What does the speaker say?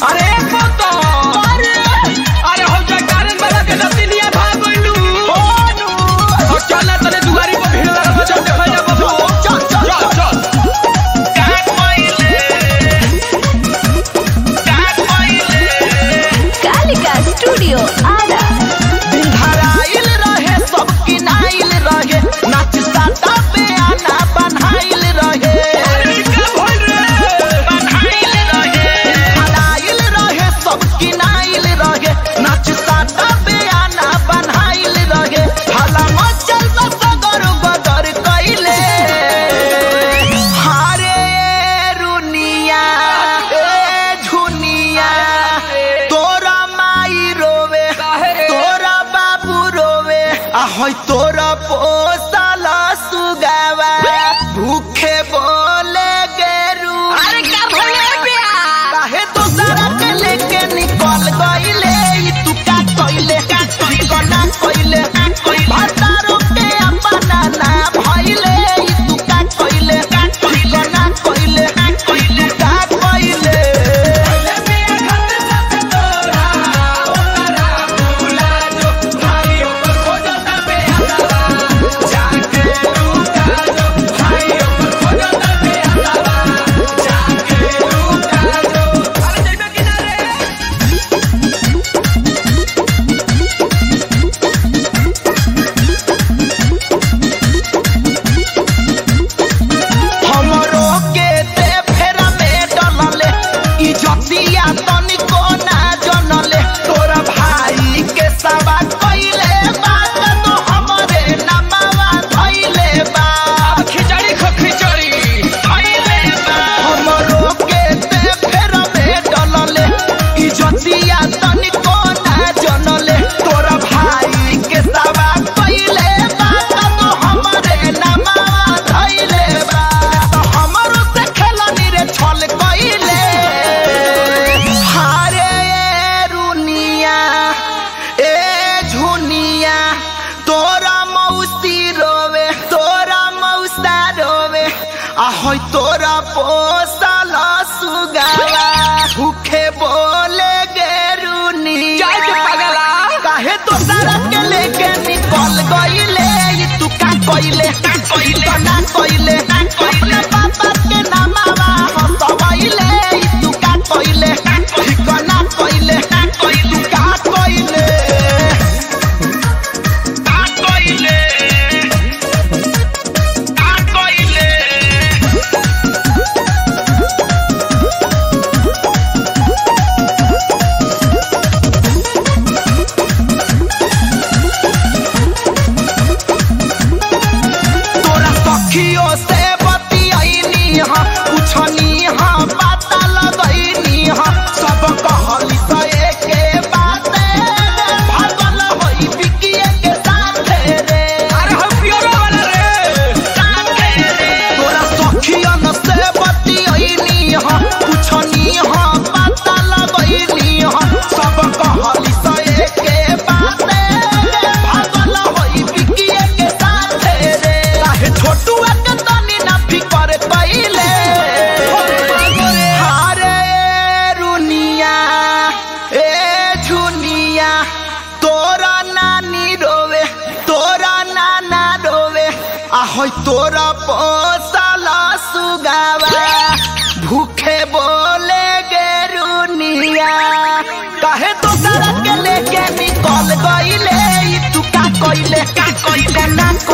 अरे पोतो अरे हो जा कारण वाला के नतिनिया भाग गइलू हो चल ना तने दुआरी पर भीड़ लगा बजा देखा जा बाबू चल चल चल कालिका स्टूडियो आरा धराइल रहे सब किनाइल रहे नाच साटा पे आना बनाइल रहे अरे का भइल रे बनाइल रहे धराइल रहे सब किनाइल रहे नाच साटा पे आना बनाइल रहे हला मचल सगर बदर कइले हारे रुनिया ए झुनिया तोरा माई रोवे तोरा बाबू रोवे आ होय तोरा पोसल सुगावा भूखे बोले गेरू अरे का भइले बिया काहे तो सारा के लेके निकल गइले ई तू का कइले का कना कइले भतारो के अपना ना भइले ई तू का कइले कना कइले तू का कइले हमरो के ते फेरा में डलले इज्जतिया तनिको ना जनले तोरा भाई के सवा कइले बात तो हमरे नमवा धइले बा खिचड़ी खो खिचड़ी धइले बा हमरो के ते फेरा में डलले इज्जतिया तनिको ना जनले तोरा भाई के सवा कइले बात तो हमरे नमवा धइले बा तो हमरो से खेलनी रे छल कइले हारे रुनिया ए झुनिया तोरा मौसी रोवे तोरा मौसा रोवे आ होय तोरा पोसल सुगावा भूखे बोले गे रुनिया जाए के पगला काहे तो सारा के लेके निकल गइले ई तू का कइले कइले ना कइले अपने पापा के नामावा हंसवइले ई तू का कइले ठिकाना कइले तू का कइले का कइले का कइले तोरा सखियों से बतियाइनी हा पूछनी हा पता लगैनी हा सब कहली सए के बाते भागल होई बिकिए के साथे रे अरे हम पियोरो वाला रे साथे रे तोरा सखियन से बतियाइनी हा पूछनी हा पता लगैनी हा सब कहली सए के बाते भागल होई बिकिए के साथे रे काहे छोटुआ के तनी ना फिकर कइले हारे रुनिया ए झुनिया तोरा नानी रोवे तोरा नाना रोवे आ होय तोरा पोसल सुगावा भूखे बोले गे रुनिया काहे तो सारा के लेके निकल गइले ई तू का कइले का कइले ना